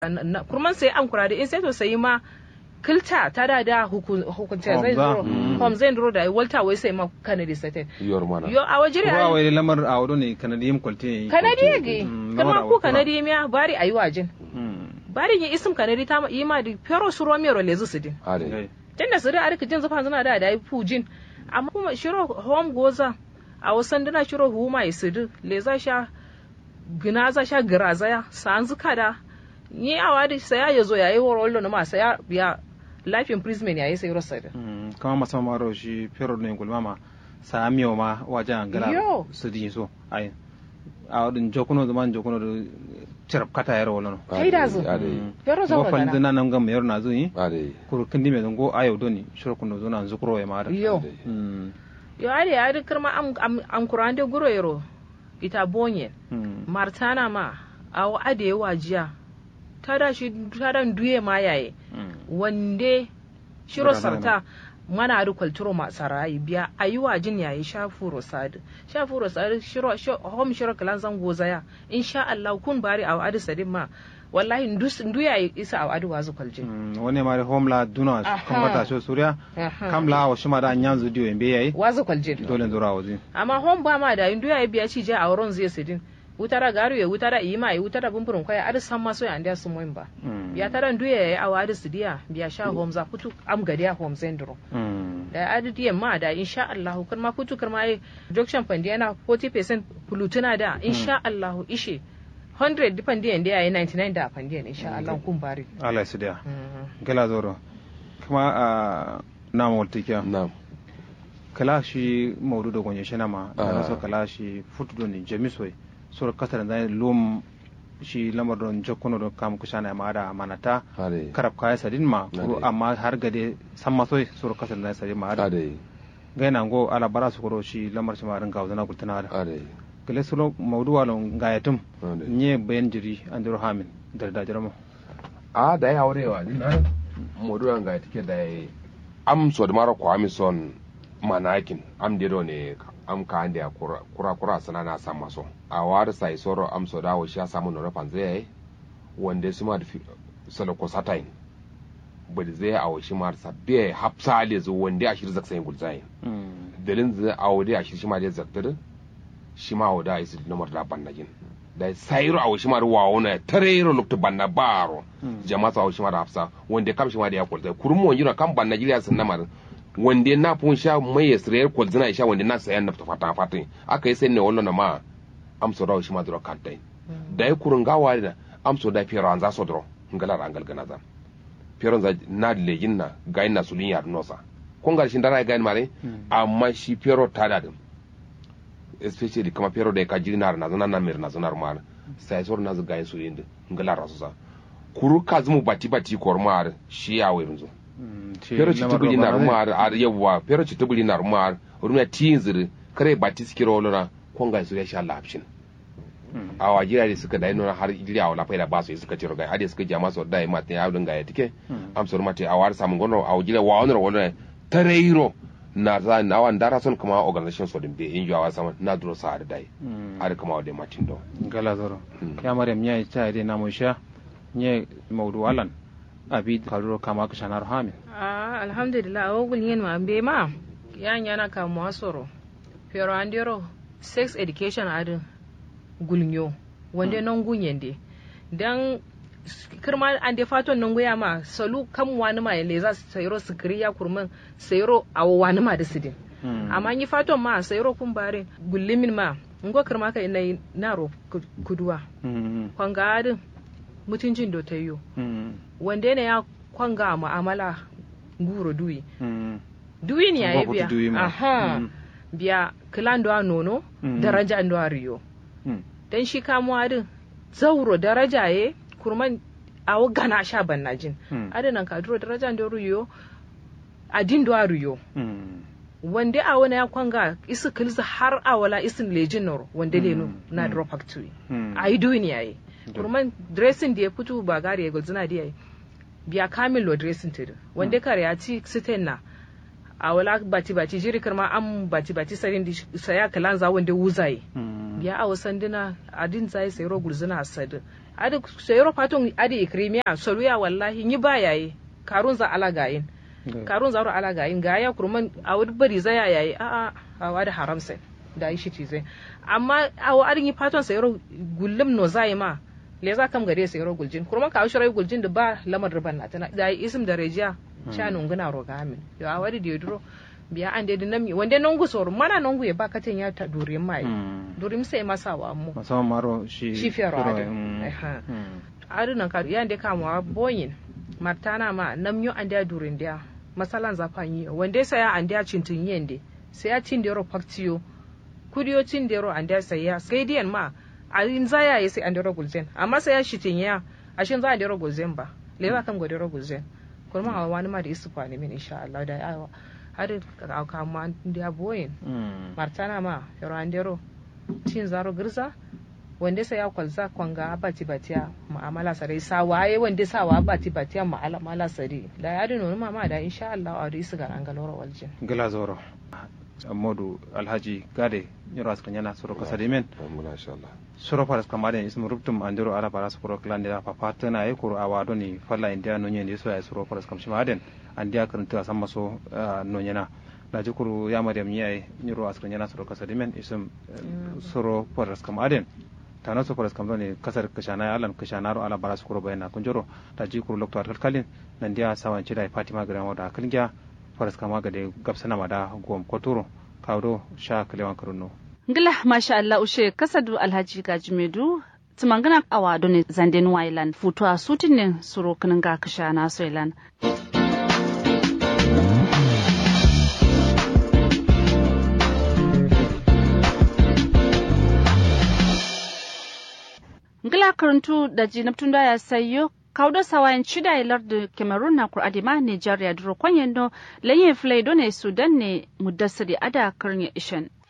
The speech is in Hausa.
kurman sai an kura da in sai to sai ma kilta ta da da hukunta zai duro hom zai duro da walta wai sai ma kanadi sate yor mana yo a wajire Kura wai lamar a wado ne kanadi yim kwalte kanadi yage kama ku kanadi miya bari ayi wajin Mm. bari yi isim kanadi ta yi ma di pero suro mero lezu sidin ade tunda su da arka jin zufa zuna da da yi fujin amma kuma shiro hom goza a wasan dana shiro huma yi sidu leza sha gina za sha giraza ya san zuka da ni a wadi saya ya zo yayi woro na ma saya ya life imprisonment yayi sai rosa da Mm. kama masa maro shi pero ne gulma ma sa miyo ma wajen gala Yo. su di so ai a wadin jokuno zaman jokuno da cirap kata yaro wala no kai da zo ade pero zo go fal gana dina nan gam yaro na zo yi ade kuru kindi me go ayo doni shiro kuno zo na zukuro ya mara yo ade Mm. yo ade ade kirma am am am kurande guro yero ita bonye Mm. martana ma awo ade wajiya tada shi tada duye ma yaye Mm. wande shiro Bura sarta mana da kwalturo masu rayu biya a yi wa jin yayi shafuro sadu shafuro sadu shiro sho hom shiro kalan zango zaya insha Allah kun bari a adu sadin ma wallahi ndus ndu yayi isa a adu wazu kwaljin Mm. wani mari homla duna Aha. kan wata so suriya Aha. kamla wa shima da nyanzu diyo embe yayi wazu kwaljin dole ndura wazi amma hom ba ma da ndu yayi biya ci je a wurin zai sidin wutara garu ya wutara ima ya wutara bumburin kwaya adu san ma so ya ndiya sun moyin ba Mm. biya tara ndu yayi a wadu sidiya biya sha hom za kutu am gadiya hom zendro Mm. da adadiyan ma da insha Allah kun ma kutu kurma yi junction fandi yana 40% fulutuna da insha Allah ishe 100 dipan diyan da yayi 99 da fandiyan insha Allah kun bari Allah su da gala zoro kuma a na mawaltikiya nam kala shi maudu da gonye shi nama Ah. da so kala shi futu don jamisoi sur kasar da lum shi lamar don jokono don kam kushana ma da manata ade karab kaya sadin ma kuro Ade. amma har gade san masoi sur kasar da sadin ma da ade gaina go ala bara su kuro shi lamar shi ma rin gawo na gultana da ade kale sulo maudu walon gayatum ade nye bayan jiri an duro hamin da da jirama a da ya aurewa ni na modu an ga tike da ya am so da mara kwami son manakin am dedo ne am ka ande kura kura kura sana na sama so a war sai soro am so da wo sha samu no rafan zai wanda su ma da fi- sala ko satain bari zai a washi mar sabbe hapsa le zo wanda a shirza sai gulzai dalin zai a wode a shirshi ma da zaktar shi ma wada isi nomar da bannagin da sayro a washi mar wa wona tarero lukta banna baro jama'a sa washi mar hafsa wanda kam shi ma da ya kulzai kurmu wonjina kam banna jiriya sun namar wanda na fun sha mai yasriyar kulzina sha wanda na sayan nafta fata fata aka yi sai ne wallo na ma amso da washi ma duro kantai da ya kurun gawa da amso da fiyar an za so duro ngalar an galgana za fiyar za na legin na ga ina sulin yar nosa kun ga shi dara ga mare amma shi fiyar ta da din especially kama fiyar da ka jiri na na zana na mir na zana mar sai sor na ga su yin ngalar rasu sa kuru ka zumu bati bati kormar shi ya wai runzo fiyar ci tubuli na rumar ar yawa fiyar ci tubuli na rumar rumya tinzir kare bati sikiro lona kun ga su ya sha lafshin a wa jira da suka dai nuna har jira wala faida ba su suka ciro gai hade suka jama so dai mate ya dinga ya tike am so mate a war samun gono a jira wa wannan wannan tareiro na za na wan dara son kuma organization so din be in jawa sama na duro sa da dai har kuma wa dai matin do gala zoro Mm. ya maryam nya ta dai na musha nye maudu alan abi kaluro kama ka shanar hamin ah alhamdulillah o gul yen ma be ma yan yana ka mo asoro pero andero sex education adin gulnyo wande non gunyende dan kirma an de faton nan goya ma salu kan wani ma le za su sayro su kriya kurman sayro a wani ma da sidin amma yi faton ma sayro kun bare gullimin ma ngo kirma kai nai naro ku- kuduwa kwanga adin mutuncin do tayo wanda ne ya kwanga mu'amala guro duyi duyi ne ya yi Ngo biya kutu duyi ma. aha Mm. biya kilan do a nono Mm. daraja do a riyo dan shi kamuwa din zauro daraja ye kurman awo gana sha bannajin Mm. adinan ka duro daraja do riyo adin do a riyo wanda a wani ya kwanga isu kilza har a wala isin lejin noro wanda lenu Mm. na Mm. drop factory Mm. a yi duniya yayi Da. kurman dressing da ya fito ba gari ya gulzina da yayi biya kamil lo dressing tudu wanda kare ya ci siten na a wala bati bati jiri karma an bati bati sarin di saya kalan za wanda wuzaye biya a wasan dina adin zai sai ro gulzina sadu adi sayro paton adi ikrimiya soluya wallahi ni ba yayi karun za ala gayin karun za ro ala gayin gaya kurman a wani bari zaya yayi a a a wadi haram sai da yi shi zai amma a wa adin yi paton sayro gullum no zai ma le za kam gare sayro guljin kurman ka shirai guljin da ba lamar riban na tana da yi isim da rejiya sha nunguna roga amin yo a wadi da duro biya an da nami wanda nongu sor mana nongu ya bakatin ya ta durin mai durin sai masa wa mu musamman maro shi shi fiyaro adin adin nan ka yan da kama boyin martana ma namyo an da durin da masalan zafan yi wanda sai an da cintin yende sai ya cin da ro faktiyo kudiyo cin da ro an da sai ya sai diyan ma a in zaya ya sai an da ro gulzen amma sai ya shitin ya ashin za a da ro gulzen ba le ba kam gode ro gulzen kuma a wani ma da isu kwani min insha Allah da yawa har kama da boyin martana ma yaro andero cin zaro girza wanda sai ya kwalza kwanga bati batiya mu'amala sare sa waye wanda sa wa bati batiya mu'amala sare da ya dino ma ma da insha Allah a risu ga an galoro waljin gila zoro modu alhaji gade yoro askan yana soro kasa de men soro paras kamade ismu ruptum andero ala paras pro klande da papa tana e kuro awado ni falla india no nyen so ya soro paras kam shimaden andiya karanta samma so no nyena na jukuru ya mariam nyai nyiro askan yana soro kasa de men isum soro paras kamaden tana so paras kamdo ne kasar kashana alan kashana ro ala paras kuro bayana kunjoro ta jikuru lokto kalkalin nan dia sawan chida fatima gramo da kalgya faras kama ga da gabsana ma da gom koturo kawdo sha kalewan karuno ngila masha Allah ushe kasadu alhaji gajimedu tumangana awa doni zanden wailan futu a sutin ne suro kinin ga kasha na soilan ngila karantu da jinabtun da ya sayo kawdo sawayan chida e lardu cameroon na kur adima nigeria duro kwanyendo lenye flay done sudan ne mudassiri ada karnya ishan